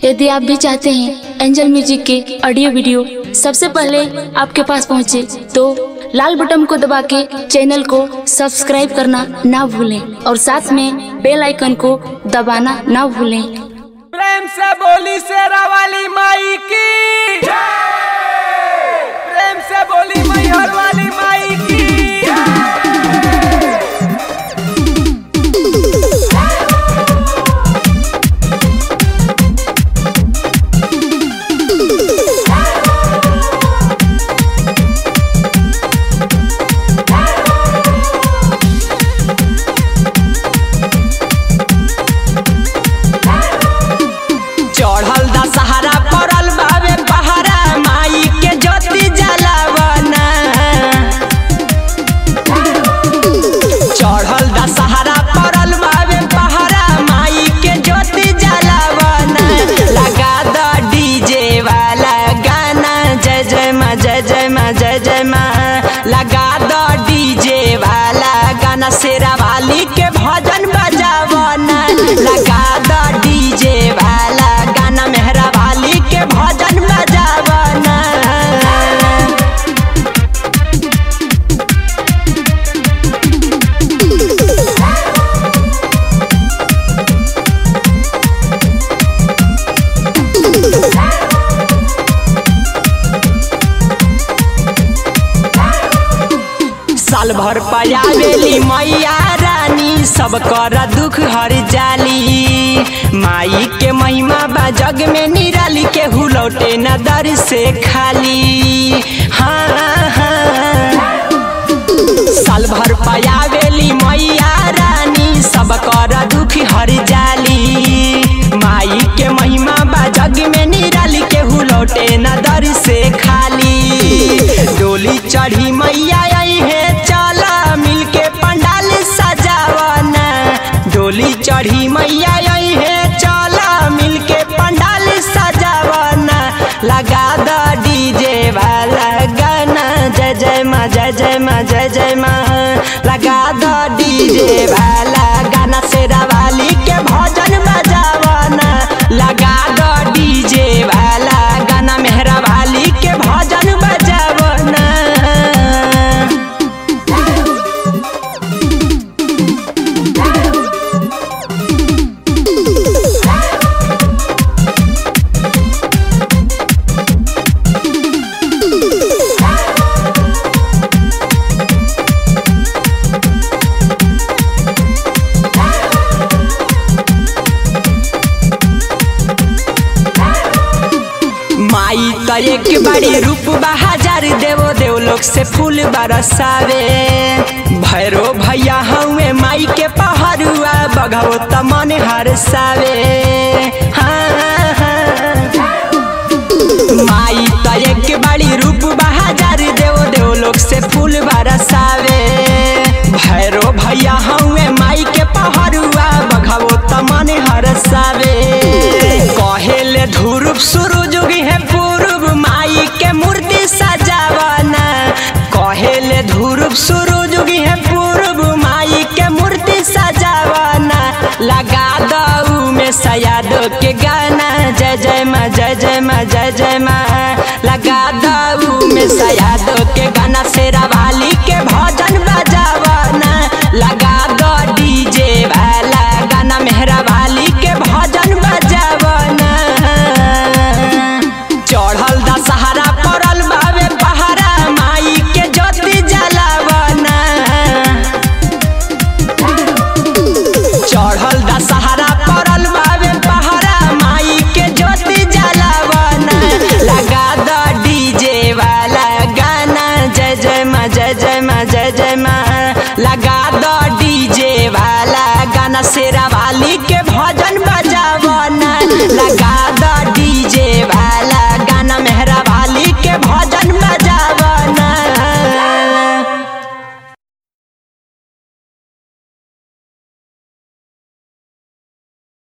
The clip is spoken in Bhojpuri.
यदि आप भी चाहते हैं एंजल म्यूजिक के ऑडियो वीडियो सबसे पहले आपके पास पहुंचे तो लाल बटन को दबा के चैनल को सब्सक्राइब करना ना भूलें और साथ में बेल आइकन को दबाना ना भूलें प्रेम से बोली शेरा वाली माई की प्रेम से बोली मैहर वाली माई की चढ़ल दशहरा पड़ल बाबे पहाड़ा माई के ज्योति जलावना चढ़ल दशहरा पड़ल बाबे पहाड़ा माई के ज्योति जलावना लगा द डीजे वाला गाना जय जय माँ जय जय माँ जय जय माँ लगा द डीजे वाला गाना शेरा वाली के भजन बजावना लगा द डीजे वाला गाना मेहरा वाली के भजन बजावना साल भर पयावेली मैया रानी सब कर दुख हर जाली माई के महिमा बा जग में निराली के हुलौटे न दर से खाली हाँ हाँ साल भर पयावेली मैया रानी सब कर दुख हर जाली माई के महिमा बा जग में निराली के हुलौटे न दर से खाली डोली चढ़ी मैया आई है चला मिलके पंडाल सजावना डोली चढ़ी मैया आई है चला मिलके पंडाल सजावना लगा द डीजे वाला गाना जय जय माँ जय जय माँ जय जय माँ लगा द डीजे वाला गाना शेरा वाली के भजन बजावना लगा द डीजे वाला गाना मेहरा वाली के भजन बजावना माई त एक बाड़ी रूप बहाजार देवो देव लोग से फूल बरसावे भैरो भैया हउए माई के पहरुआ बघाओ त मन हरसावे हाँ, हाँ। माई त एक बाड़ी रूप बहाजार देव देव लोग से फूल बरसावे भैरो भैया हउए माई के पहरुआ बघाओ त मन हरसावे कहेले ध्रुव सूरज उगी है पूर्व माई के मूर्ति सजावना कहेले ध्रुव सूरज उगी है पूर्व माई के मूर्ति सजावना लगा दऊ में सयाद के गाना जय जय माँ जय जय माँ जय जय माँ लगा दऊ में सयाद के गाना शेरा वाली के भजन बजावना लगा दो डीजे वाला गाना मेहरा वाली के भजन बजावना चढ़ल दशहरा पड़ल बाबे पहाड़ा माई के ज्योति जलावना चढ़ल दशहरा पड़ल बाबे पहाड़ा माई के ज्योति जलावना लगा द डीजे वाला गाना जय जय माँ जय जय माँ जय जय माँ लगा द डीजे वाला गाना शेरा वाली के भजन बजावना लगा